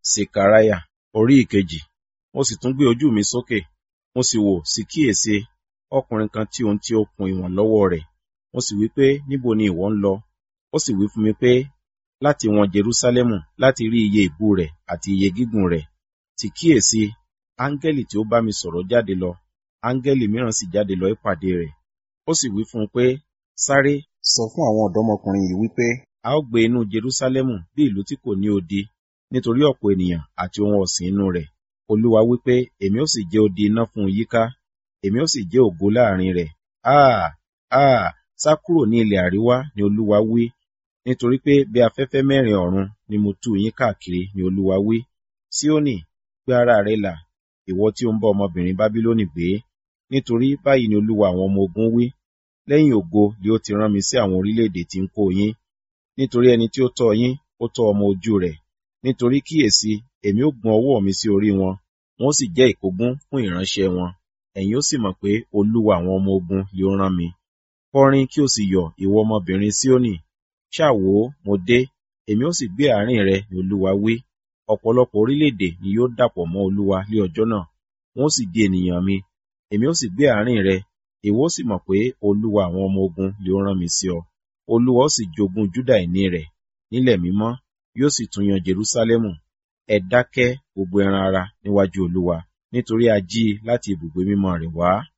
Sekaraya orí ìkejì. Mo sì tún gbé ojú mi sókè, mo sì wò sí kíyèsí ọkùnrin kan tí ohun tí ó kun ìwọ̀n lọ́wọ́ rẹ̀. Mo sì wí pé, níbo ni ìwọ ń lọ? Ó sì wí fún mi pé, láti wọn Jerúsálẹ́mù láti rí iye ìbú rẹ̀ àti iye gígùn rẹ̀. Sì kíyèsí, áńgẹ́lì tí ó bá mi sọ̀rọ̀ jáde lọ, áńgẹ́lì mìíràn sì jáde lọ ìpàdé rẹ̀. Ó sì wí fún un pé, sáré, sọ fún àwọn ọ̀dọ́mọkùnrin yìí wípé, a ó gbé inú Jerúsálẹ́mù bí ìlú tí kò ní odi, nítorí ọ̀pọ̀ ènìyàn àti ohun ọ̀sìn inú rẹ̀. Olúwa wípé, èmi ó sì jẹ́ odi iná fún un yíká, èmi ó sì jẹ́ ògo láàrin rẹ̀. Áà, áà, sá kúrò ní ilẹ̀ àríwá ni Olúwa wí, nítorí pé bí afẹ́fẹ́ mẹ́rin ọ̀run ni mo tú yín káàkiri ni Olúwa wí. Síónì, gbé ara rẹ là, ìwọ tí ó ń bá ọmọbìnrin Bábílónì gbé, nítorí báyìí ni Olúwa àwọn ọmọ ogun wí, lẹ́yìn ògo ni ó ti rán mi sí àwọn orílẹ̀-èdè tí ń kó yín. Nítorí ẹni tí ó tọ́ yín, ó tọ́ ọmọ ojú rẹ̀. Nítorí kíyèsí, èmi ó gun ọwọ́ mi sí orí wọn, wọn ó sì jẹ́ ìkógun fún ìránṣẹ́ wọn. Ẹ̀yin ó sì mọ̀ pé Olúwa àwọn ọmọ ogun ni ó rán mi. Kọrin kí o sì yọ̀, ìwọ ọmọbìnrin Síónì. Ṣáà wò ó, mo dé, èmi ó sì gbé àárín rẹ ni Olúwa wí. Ọ̀pọ̀lọpọ̀ orílẹ̀-èdè ni yóò dàpọ̀ mọ́ Olúwa ní ọjọ́ náà, wọn ó sì di ènìyàn mi. Èmi ó sì gbé àárín rẹ, ìwọ ó sì mọ̀ pé Olúwa àwọn ọmọ ogun ni ó rán mi sí ọ. Olúwa ó sì jogún Júdà ìní rẹ̀ nílẹ̀ mímọ́, yóò sì tún yan Jerúsálẹ́mù. Ẹ dákẹ́ gbogbo ẹran ara níwájú Olúwa, nítorí a jí i láti ibùgbé mímọ́ rẹ̀ wá.